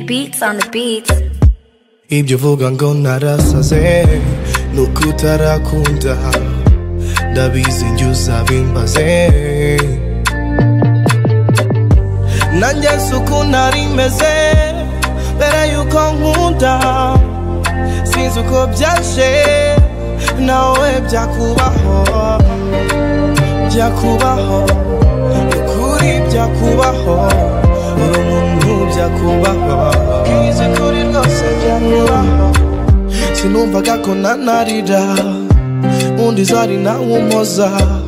beats on the beats ibyo ngo narasaze ni uko utarakunda ndabizi njye uzabimbaze nanjye suku nari meze mbere yuko nkunda sinzi uko byaje nawe byakubaho byakubaho ukuri byakubaho uri umuntu byakubaho bwize kuri rwose byakubaho sinumvaga ko nanarira undi zari nawe umoza